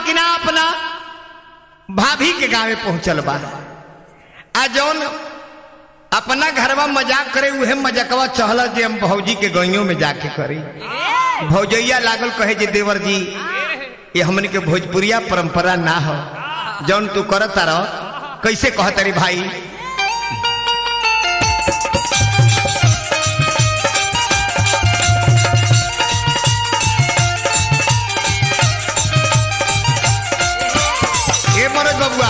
कि ना अपना भाभी के गांवे पहुंचल बा आ जौन अपना घरवा मजाक करे उहे मजाकवा चहल जे हम भौजी के गइयों में जाके करी भौजैया लागल कहे जे देवर जी ये हमन के भोजपुरिया परंपरा ना हो जौन तू करत रह कैसे कहतरी भाई ए मनोज बबुआ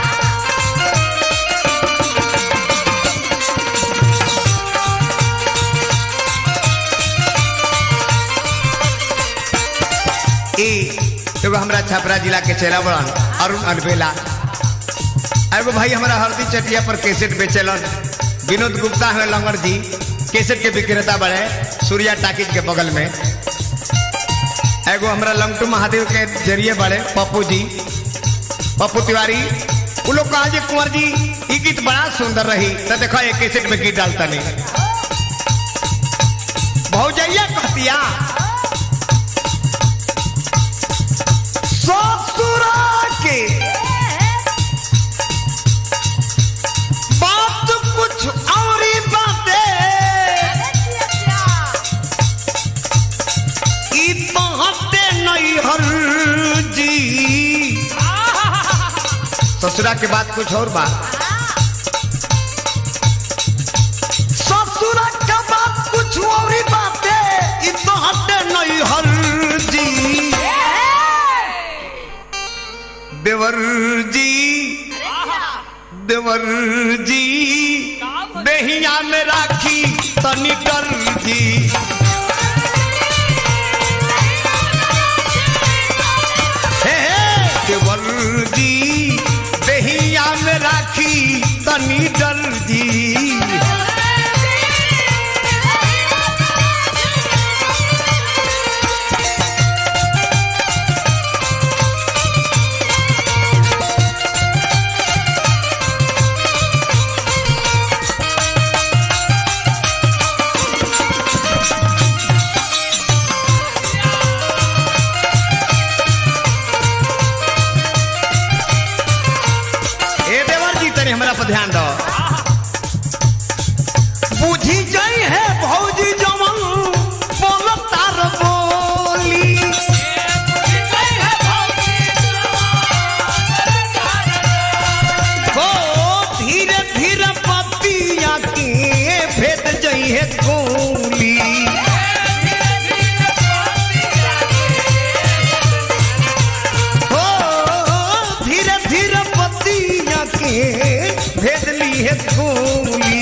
ए एगो हमरा छपरा जिला के चेला बड़न अरुण अनबेला एगो भाई हमारा हल्दी चटिया पर कैसेट बेचलन विनोद गुप्ता है लंगड़ जी कैसेट के विक्रेता बड़े सूर्या टाकिज के बगल में एगो हमरा लंगटू महादेव के जरिए बड़े पप्पू जी पप्पू तिवारी वो लोग कहा जे कुंवर जी ई गीत बड़ा सुंदर रही तो देखो एक कैसेट में गीत डालता नहीं भौजैया कहतिया ससुरा के बात कुछ और ही बातें ई बहते नहीं हर जी ससुरा के बाद कुछ और बात ससुरा के बाद कुछ और ही बातें ई बहते नहीं हर जी देवर जी देवर जी बेहिया में राखी तनी डर जी हे हे देवर जी बेहिया में राखी तनी डर जी ए देवर जी तनी हमरा पर ध्यान दो बुझी जाई है भौजी जमन बोल तार बोली हो धीरे धीरे पतिया के भेद जाई है गोली हो धीरे धीरे पतिया के भेद ली है गोली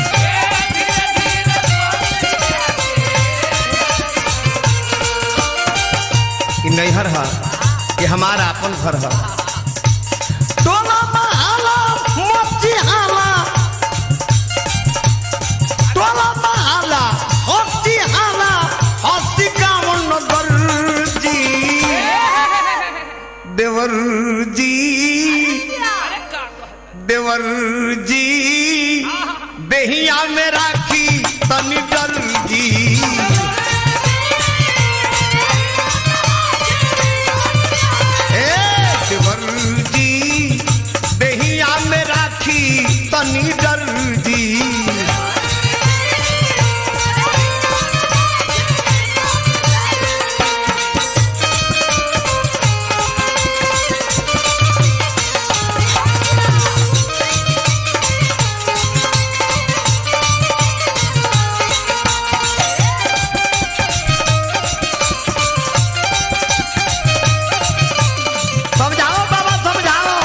कि नैहर है कि हमारा अपन घर है टोला महाला मोची हाला टोला महाला मोची हाला हस्ती गावन नगर जी देवर जी देवर जी बेहिया में राखी तनी डर जी ए देवर जी बेहिया में राखी तनी डर जी समझाओ बाबा समझाओ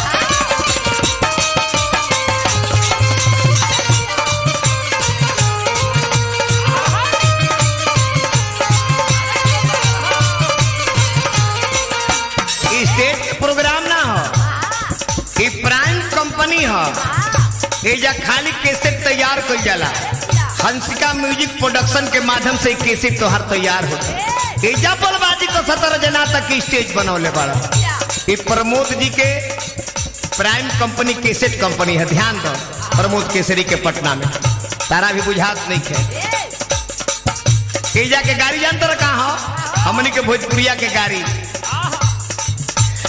ई स्टेट के प्रोग्राम ना हो ई प्राइम कंपनी हो एजा खाली कैसेट तैयार कइल जाला हंसिका म्यूजिक प्रोडक्शन के माध्यम से ई कैसेट तोहार तैयार होता एजा बलबाजी को सतर जना तक ई स्टेज बनौले बड़ा ई प्रमोद जी के प्राइम कंपनी कैसेट कंपनी है ध्यान दो प्रमोद केसरी के पटना में तारा भी बुझात नहीं है एजा के गाड़ी जानते रहा कहाँ हो हमनी के भोजपुरिया के गाड़ी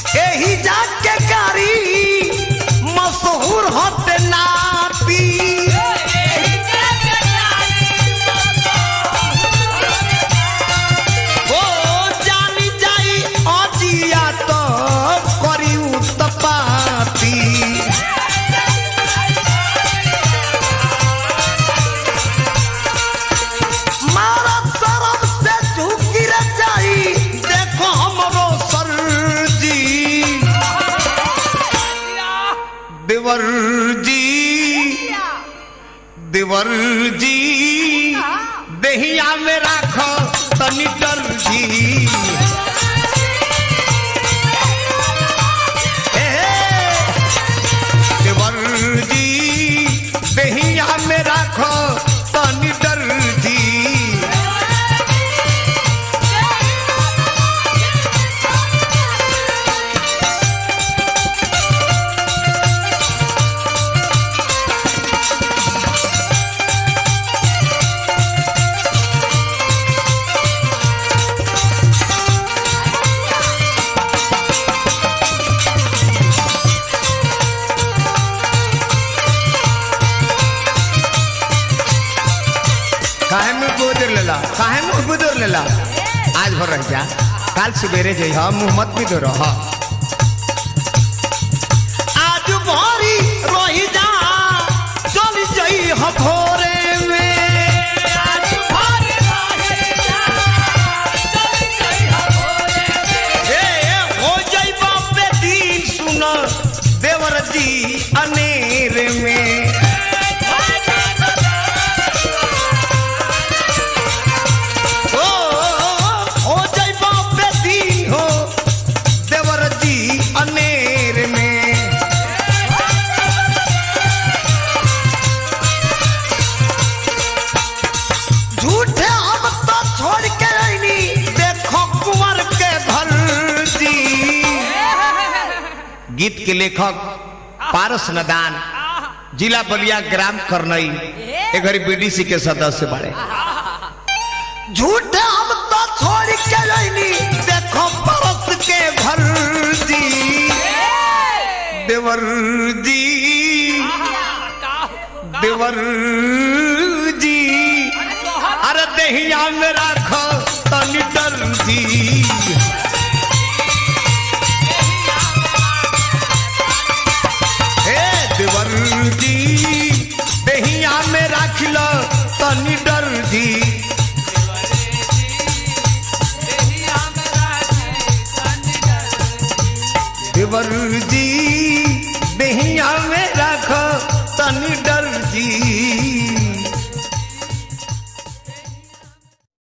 देवर जी देवर जी देहिया में राखो तनी डर जी ए, देवर जी देहिया में राखो तनी डर जी काहे मुंह गोदर लेला काहे मुंह गोदर लेला आज भर रह जा काल सवेरे जई हम मुंह मत भी दो रह आज भरी रही जा चल जई ह भोरे में आज भरी रही जा चल जई ह भोरे में ए हो जई बापे दिन सुन देवर जी अनेर में ओ हो जाई बापे दिन हो देवर जी अनेर में झूठे हम तो छोड़ के आईनी देखो कुंवर के भर जी गीत के लेखक पारस नदान जिला बलिया ग्राम करनई ए घड़ी बीडीसी के सदस्य बड़े झूठे हम तो छोड़ के रही देखो परस के भर जी देवर जी देवर जी अरे दहिया में राखो तनी डर जी हे देवर जी दहिया में राख लो तनी डर जी देवर जी दहिया में रख